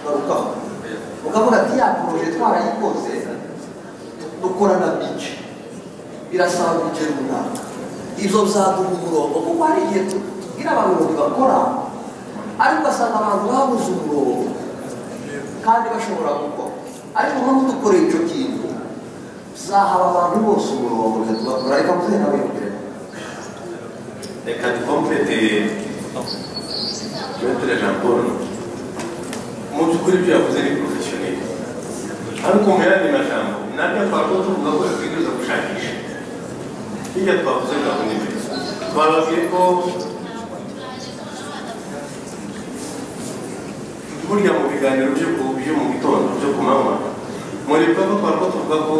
barukaho ukavuga ati ya poroje twarayikoze dukorana bice birasaba bice runaka ibyo byaduha umurongo kuko hari igihe tubwira abantu ngo ntibakora ariko ugasanga abantu babuze umurongo kandi bashobora gukora ariko nk'ubu dukoreye icyo kintu bizahaba abantu bose umurongo tugakora reka muzehe nawe yongere reka dukompete metero jean paul mu by'ukuri ibyo yavuze ni porofeshoneri ariko mu yandi majambo nabyo twavuga tuvuga ko twigeze gushakisha hirya twavuze bwa kunibiri twababwiye ko burya mu biganiro byo ku- byo mu gitondo byo ku manywa muri bikorwa twavuga tuvuga ko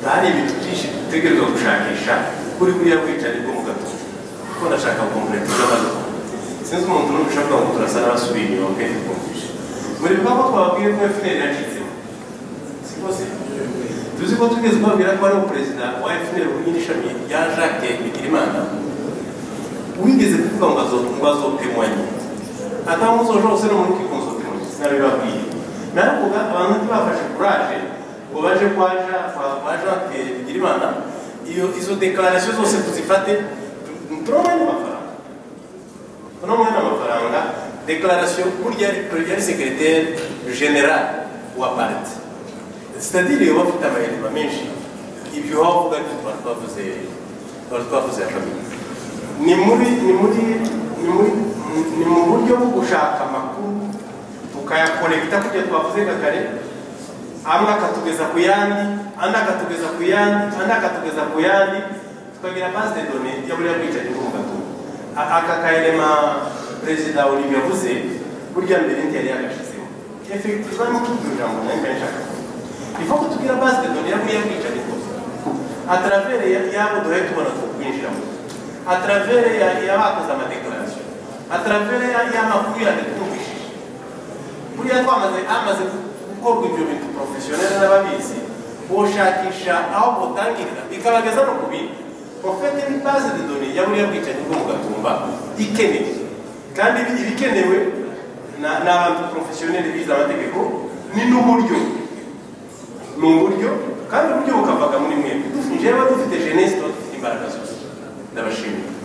hari ibintu byinshi dutegerezwa gushakisha kuri buriya bwicanyi bwo mu gatondo kuko ndashaka gukompleta n'abantu sinzi umuntu n'umwe ushaka ngo turasa n'abasubiye inyuma pe kumvisha muri bikorwa twababwiye ko efuneri yacitsemo siko se tuzi ko tugeze kubabwira ko ari perezida wa efuneri wungirije ishami rya jacques bigirimana wigeze kuvuga ngo azo- ngo azotemwanye atamuzo jose no muri kikunzo temwanye sinabibabwiye naravuga abantu ntibafashe kuraje ngo baje kwa Ja- kwa- kwa jacques bigirimana iyo izo dekararasiyo zose tuzifate tu- turabona n'amafaranga uno mwanya amafaranga dekararasiyo burya yari- yari sekereteri generale wa parite sitadire iyo bafite amahirwe menshi ibyo wavuga ni twari twavuze twari twavuze ya kabiri ni muri ni muri ni muri ni mu buryo bwo gushaka amakuru tukayakorekita kugira twavuze nka kare amwe akatugeza ku yandi andi akatugeza ku yandi andi akatugeza ku yandi tukagira base de données ya buriya bwicanyi bwo mu gatungo A- aka karema perezida olivier yavuze burya mbere ntiyari yagashizemo efekitivu arimo kutubwira ijambo nayo mbere nshaka kuvuga. ifa kutubwira base de données ya buriya bwicanyi bwose atravere ya- yabo duhaye tubona ko kwinjiramo atravere ya- y'abakoze amadekarasiyo atravere ya- y'amakuru yandi twumvishije buriya twamaze hamaze gukorwa ibyo bintu porofeshoneri n'ababizi boshakisha aho butangirira bikabageza no ku bindi profete ni base de données ya buriya bwicanyi bwo mu gatumba ikenewe kandi ibi- ibikenewe na- ni abantu porofeshoneri bize amategeko ni n'uburyo ni uburyo kandi uburyo bukavaga muri mwe dufite njyewe dufite jenesi tuba dufite imbaraga zose ndabashimira